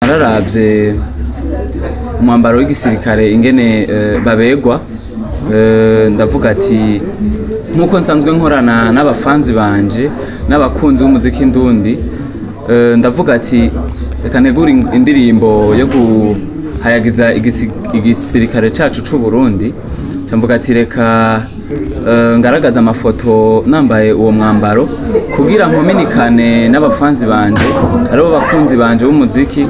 nararavye umwambaro w'igisirikare ingene eh, babegwa eh, ndavuga ati nkuko nsanzwe nkorana n'abafanzi banje n'abakunzi b'umuziki ndundi eh, ndavuga ati reka negure indirimbo yo guhayagiza igisi- igisirikare cacu c'u Burundi camvuga ati reka eh, ngaragaza amafoto nambaye uwo mwambaro kugira nkominikane n'abafanzi banje aribo bakunzi banje b'umuziki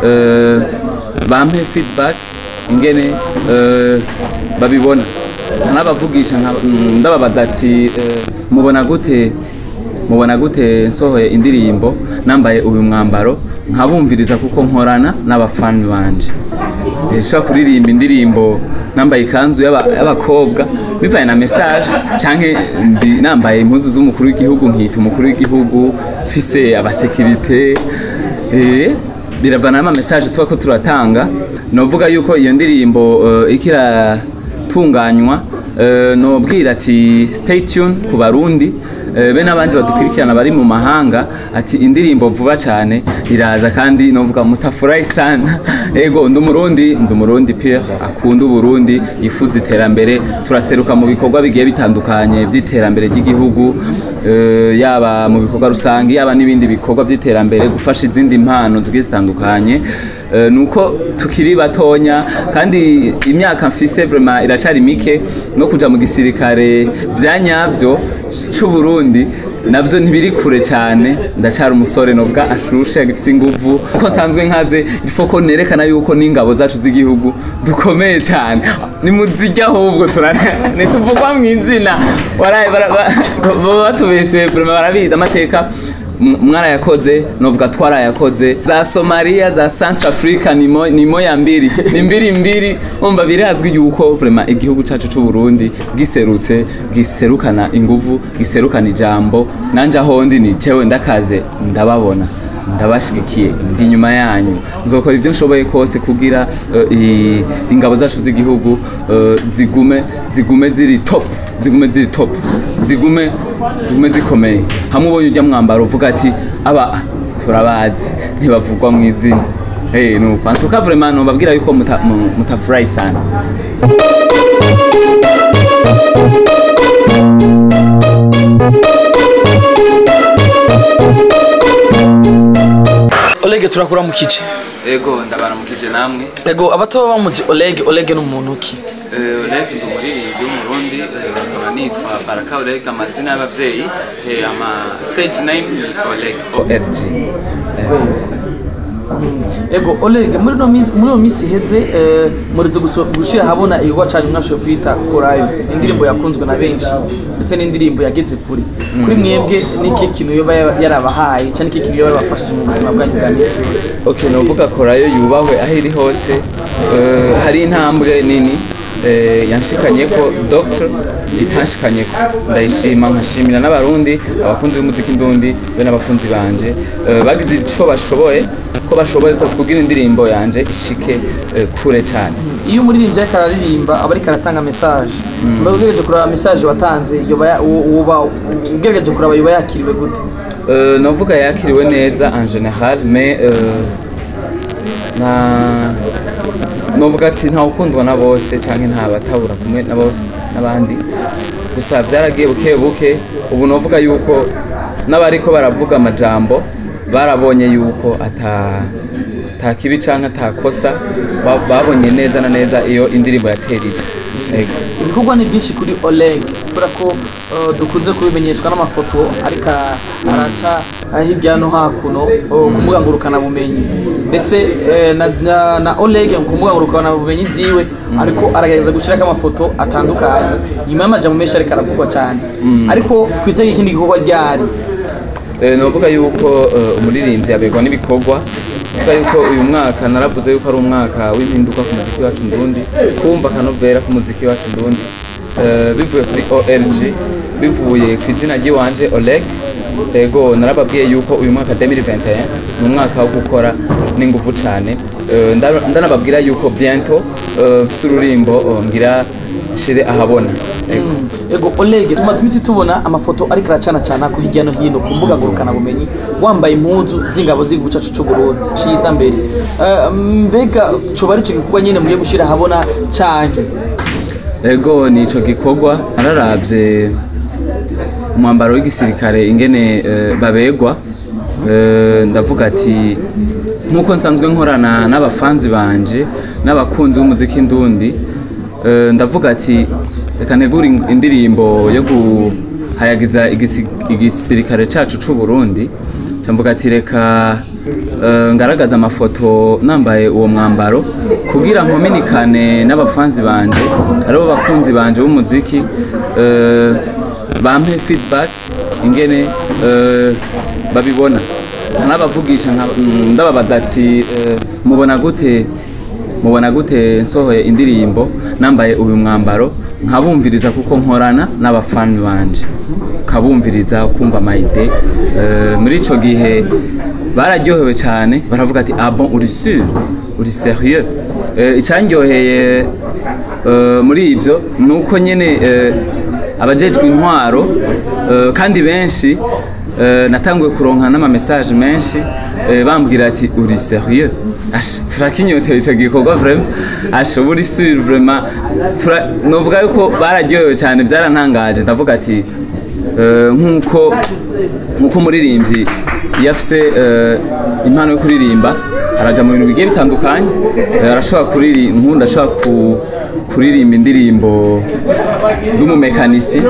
eh, bampe feedback ingene eh, babibona nkanabavugisha nka- mm, ndababaza ati eh, mubona gute mubona gute nsohoye indirimbo nambaye uyu mwambaro nkabumviriza kuko nkorana n'abafani banje Eh, nshobora kuririmba indirimbo nambaye ikanzu y'aba- y'abakobwa bivanye na message canke ndi nambaye impuzu z'umukuru w'igihugu nkita umukuru w'igihugu mfise abasekirite eh, biravana n'ama message tuba ko turatanga novuga yuko iyo ndirimbo eh, ikira tunganywa eh, nobwira ati stay tuned ku barundi eh, be n'abandi badukurikirana bari mu mahanga ati indirimbo vuba cyane iraza kandi novuga mutafurahi sana ego ndi umurundi ndi umurundi pire akunda uburundi yifuza iterambere turaseruka mu bikorwa bigiye bitandukanye by'iterambere ry'igihugu eh, yaba mu bikorwa rusange yaba n'ibindi bikorwa by'iterambere gufasha izindi mpano zigiye zitandukanye Eh, nuko tukiri batonya kandi imyaka mfise vraiment iracari mike no kuja mu gisirikare bya nyavyo c'u Burundi navyo ntibiri kure cyane ndacari umusore nobwa ashushe agifise inguvu uko nsanzwe nkaze ifo ko nerekana yuko n'ingabo zacu z'igihugu dukomeye cyane ni muzijya ahubwo turane ntituvugwa mu izina waraye bara- ba- baba batubese vraiment barabizi amateka M- mwarayakoze novuga twarayakoze za somaliya za centre africa nimo, nimo ya mbiri ni mbiri mbiri umva birazwi yuko vraiment igihugu cacu c'u Burundi giserutse giserukana inguvu giserukana ijambo nanje ahondi ni jewe ndakaze ndababona ndabashigikiye ndi inyuma yanyu nzokora ibyo nshoboye kose kugira eh, i- ingabo zacu z'igihugu eh, zigume zigume ziri top zigume ziri top zigume zigume zikomeye hamwe ubonye ujya mwambaro uvuga ati aba turabazi ntibavugwa mu izina hey, nuko antuka vraiment nobabwira yuko muta- mu- mutafurahi sana Oleg turakura mu kice ego ndabaramukije namwe ego abato bamuzi Oleg Oleg ni umuntu ki Eh, Oleg ndi umuririmbyi w'umurundi eh, nkaba nitwa Baraka Oleg amazina y'abavyeyi eh, ama stage name ni Oleg ORG ego Oleg muri no misi muri no misi heze eh, murizo gushira habona igwa cyane mwashoye kwita korayo indirimbo yakunzwe na benshi ndetse n'indirimbo yageze kuri kuri mwebwe niki kintu yoba yarabahaye cyane iki kintu yoba yabafashije mu buzima bwanyu bwa misi yose okay novuga korayo yubahwe aho iri hose eh, hari intambwe nini eh, yanshikanyeko doctor itanshikanyeko ndayishima nkashimira n'abarundi abakunzi b'umuziki ndundi be n'abakunzi banje eh, bagize ico bashoboye ko bashoboye kose kugira indirimbo yanje ishike eh, kure cyane iyo umuririmbyi ariko araririmba aba ariko aratanga message mba ugerageje kuraba message watanze yoba ya- wo- woba ugerageje kuraba yoba yakiriwe gute Euh, novuga yakiriwe neza en général mais euh, na novuga ati nta ukundwa na bose canke nta batabura kumwe na bose n'abandi gusa vyaragiye buke buke ubu novuga yuko n'abariko baravuga amajambo barabonye yuko ata ata kibi canke atakosa ba- babonye neza na neza iyo indirimbo yaterije Ego. ibikorwa ni byinshi kuri Oleg kubera ko uh, dukunze kubimenyeshwa n'amafoto ariko araca uh, hirya no hakuno uh, ku mbuga ngurukanabumenyi ndetse eh, na, na, na Oleg ku mbuga ngurukanabumenyi ziwe ariko aragerageza gushyirako amafoto atandukanye nyuma y'amajambo menshi ariko aravugwa cyane ariko twitege ikindi gikorwa ryari Eh, novuga yuko eh, umuririmbyi abegwa n'ibikorwa novuga yuko uyu mwaka naravuze yuko ari umwaka w'impinduka ku muziki wacu ndundi kumva akanovera ku muziki wacu ndundi Eh, bivuye kuri OLG bivuye ku izina ry'iwanje Oleg ego narababwiye yuko uyu mwaka 2021 ni umwaka wo gukora n'ingufu cyane Eh, nda- ndanababwira yuko biento eh, mfise ururimbo eh, ngira shire ahabona Ego. ego olege tumaze iminsi tubona amafoto ariko aracana cana ko hirya no hino ku mbuga ngurukana bumenyi wambaye impuzu z'ingabo z'igihugu cacu c'u Burundi ciza mbere Eh, mbega coba ari ico gikorwa nyene mugiye gushira ahabona canke ego ni ico gikorwa nararavye umwambaro w'igisirikare ingene eh, babegwa eh, ndavuga ati nk'uko nsanzwe nkorana n'abafanzi banje n'abakunzi b'umuziki ndundi eh, ndavuga ati reka negure in- indirimbo yo guhayagiza igisi- igisirikare cacu c'u Burundi camvuga ati reka eh, ngaragaza amafoto nambaye uwo mwambaro kugira nkominikane n'abafanzi banje aribo bakunzi banje b'umuziki eh, bampe feedback ingene eh, babibona nkanabavugisha nka- mm, ndababaza ati eh, mubona gute mubona gute nsohoye indirimbo nambaye uyu mwambaro nkabumviriza kuko nkorana n'abafani banje kabumviriza kumva amayide Eh, muri ico gihe bararyohewe cyane baravuga ati ah bon uri sûr uri sérieux Eh, icandyoheye eh, muri ivyo ni uko nyene eh, abajejwe intwaro eh, kandi benshi eh, natanguye kuronka n'ama message menshi eh, bambwira ati uri sérieux Asha, turakinyotewe ico gikorwa vraiment asha uri sûr vraiment tura novuga yuko bararyohewe cyane byarantangaje ndavuga ati eh, nkuko nkuko umuririmbyi iyo afise eh, impano yo kuririmba araja mu bintu bigiye bitandukanye eh, arashobora kuririmba nkunda ashobora ku- kuririmba indirimbo n'umumekanisi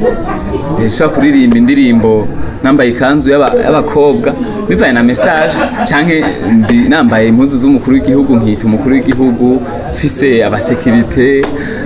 Eh, nshobora kuririmba indirimbo nambaye ikanzu y'aba- y'abakobwa bivanye na message canke ndi nambaye impuzu z'umukuru w'igihugu nkita umukuru w'igihugu mfise abasekirite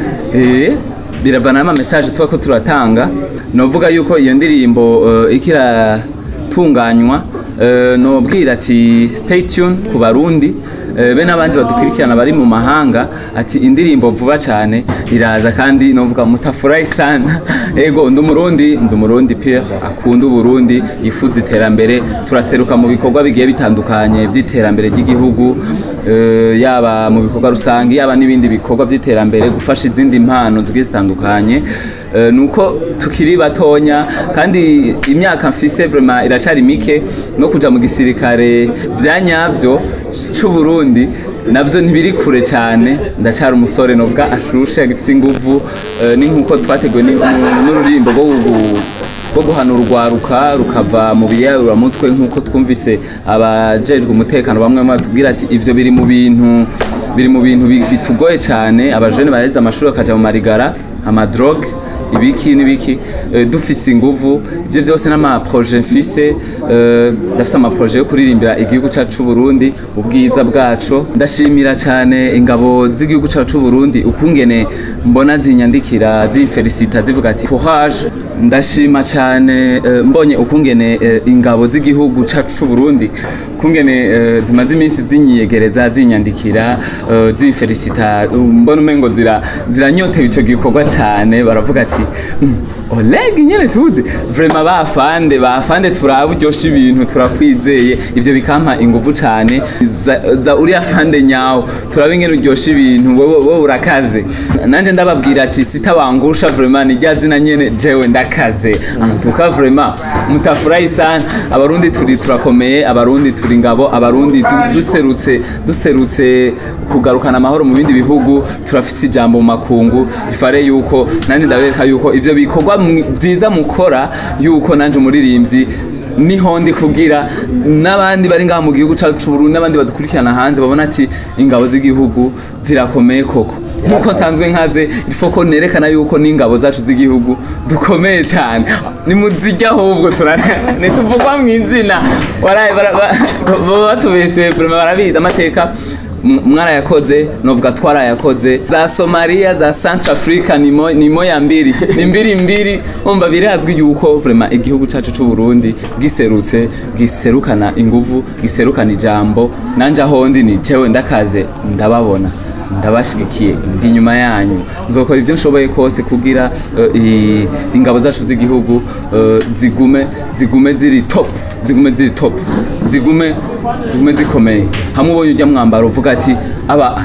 eh, biravana n'ama message tuba ko turatanga novuga yuko iyo ndirimbo eh, ikiratunganywa eh, nobwira ati stay tune ku barundi eh, be n'abandi badukurikirana bari mu mahanga ati indirimbo vuba cyane iraza kandi novuga mutafurahi sana ego ndi umurundi ndi umurundi pire akunda uburundi yifuza iterambere turaseruka mu bikorwa bigiye bitandukanye by'iterambere ry'igihugu eh, yaba mu bikorwa rusange yaba n'ibindi bikorwa by'iterambere gufasha izindi mpano zigiye zitandukanye Eh, nuko tukiri batonya kandi imyaka mfise vraiment iracari mike no kuja mu gisirikare bya nyavyo c'u Burundi navyo ntibiri kure cyane ndacari umusore novuga ashushe agifise inguvu eh, ni nkuko twateguwe ni- nu- n'ururimbo rwo gu- rwo guhana urwaruka rukava mu biyaruramutwe nk'uko twumvise abajejwe umutekano bamwe bamwe batubwira ati ivyo biri mu bintu biri mu bintu bi- bitugoye cyane abajene baheze amashuri bakaja mu marigara amadrogue ibiki n'ibiki eh, dufise inguvu ibyo byose n'amaproje mfise eh, ndafise amaproje yo kuririmbira igihugu cyacu c'u Burundi ubwiza bwaco ndashimira cyane ingabo z'igihugu cyacu c'u Burundi ukungene mbona zinyandikira zimfelicita zivuga ati courage ndashima cyane eh, mbonye ukungene eh, ingabo z'igihugu cyacu c'u Burundi kungene eh, zimaze iminsi zinyiyegereza zinyandikira eh, zimfelicita mbona umengo zira ziranyotewe ico gikorwa cyane baravuga ati "Mm, Oleg nyene tuzi vraiment bafande bafande turaburyosha ibintu turakwizeye ivyo bikampa inguvu cyane za, za uriya fande nyawo turabe ingene uryosha ibintu wowe wowe urakaze nanje ndababwira ati sitabangusha vraiment ni rya zina nyene jewe ndakaze antuka vraiment mutafurahi sana abarundi turi turakomeye abarundi turi ngabo abarundi du- duserutse duserutse kugarukana amahoro mu bindi bihugu turafise ijambo mu makungu bifare yuko nandi ndabereka yuko ivyo bikorwa mwi- vyiza mukora yuko nanje umuririmbyi niho ndi kugira n'abandi bari ngaha mu gihugu cyacu c'u Burundi n'abandi badukurikirana hanze babona ati ingabo z'igihugu zirakomeye koko nkuko nsanzwe nkaze ifoko nerekana yuko n'ingabo zacu z'igihugu dukomeye cyane nimuzijya ahubwo ntituvugwa mu izina waraye bara- ba- baba batubese vraiment barabizi amateka M- mwarayakoze novuga twarayakoze za somaliya za centre africa nimo, nimo ya mbiri ni mbiri mbiri umva birazwi yuko vraiment igihugu cacu c'u Burundi giserutse giserukana inguvu giserukana ijambo nanje ahondi ni jewe ndakaze ndababona ndabashigikiye ndi inyuma yanyu nzokora ibyo nshoboye kose kugira eh, i- ingabo zacu z'igihugu eh, zigume zigume ziri top zigume ziri top zigume zigume zikomeye hamwe ubonye ujya mwambaro uvuga ati aba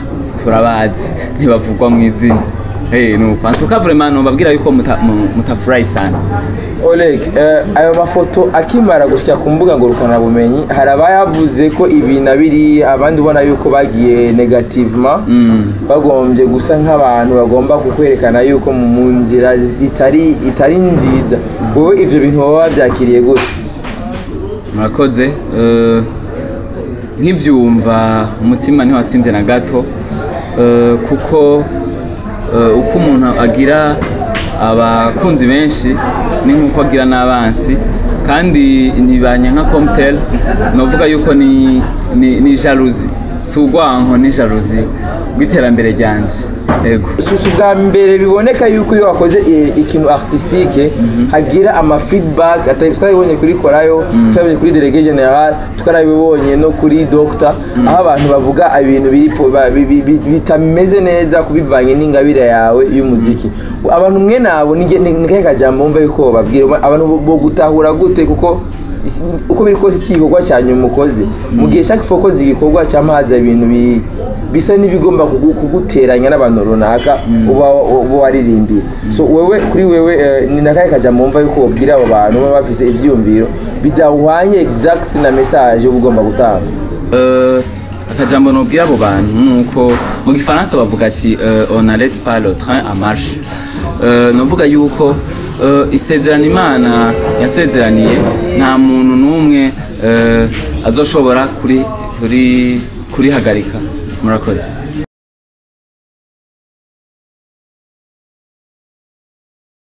turabazi ntibavugwa mu izina Eh, nuko antuka vraiment nobabwira yuko muta- mu- mutafurahi sana Oleg, eh, ayo mafoto akimara gushyira ku mbuga ngurukanabumenyi hari abayavuze ko ibi na biri abandi ubona yuko bagiye negativement bagombye gusa nk'abantu bagomba kukwerekana yuko mu mu nzira itari itari nziza wowe ivyo bintu baba babyakiriye gute murakoze Eh, nkibyumva umutima ntiwasinze na gato Eh, kuko eh, uko umuntu agira abakunzi benshi ni nk'uko agira n'abansi kandi ntibanye nka comtel novuga yuko ni, ni, ni jalousie si urwanko ni jalousie rw'iterambere ryanje yego si ubwa mbere biboneka yuko iyo wakoze i- ikintu artistique hagira ama feedback atari twarabibonye kuri korayo twarabibonye kuri delege general twarabibonye no kuri doctor aho abantu bavuga ibintu biri po- ba- bi- bi- bi- bitameze neza kubivanye n'ingabire yawe y'umuziki abantu mwe nabo ni ni kahe kajambo wumva yuko babwira abantu bo- bo gutahura gute kuko isi- uko biri kose si igikorwa cya nyuma ukoze mu gihe shaka ifokoze igikorwa cyangwa haza ibintu bi- bisa n'ibigomba kugu- kuguteranya n'abantu runaka uba uba waririmbiye so wewe kuri wewe eh, ni nakahe kajambo wumva yuko wabwira abo bantu baba bafise ivyiyumviro bidahwanye exact na message uba ugomba gutanga Euh, akajambo nobwira abo bantu nuko mu gifaransa bavuga ati euh, on n'arrête pas le train à marche Euh, novuga yuko euh, isezerano imana yasezeraniye nta muntu n'umwe euh, azoshobora kuri kuri kurihagarika murakoze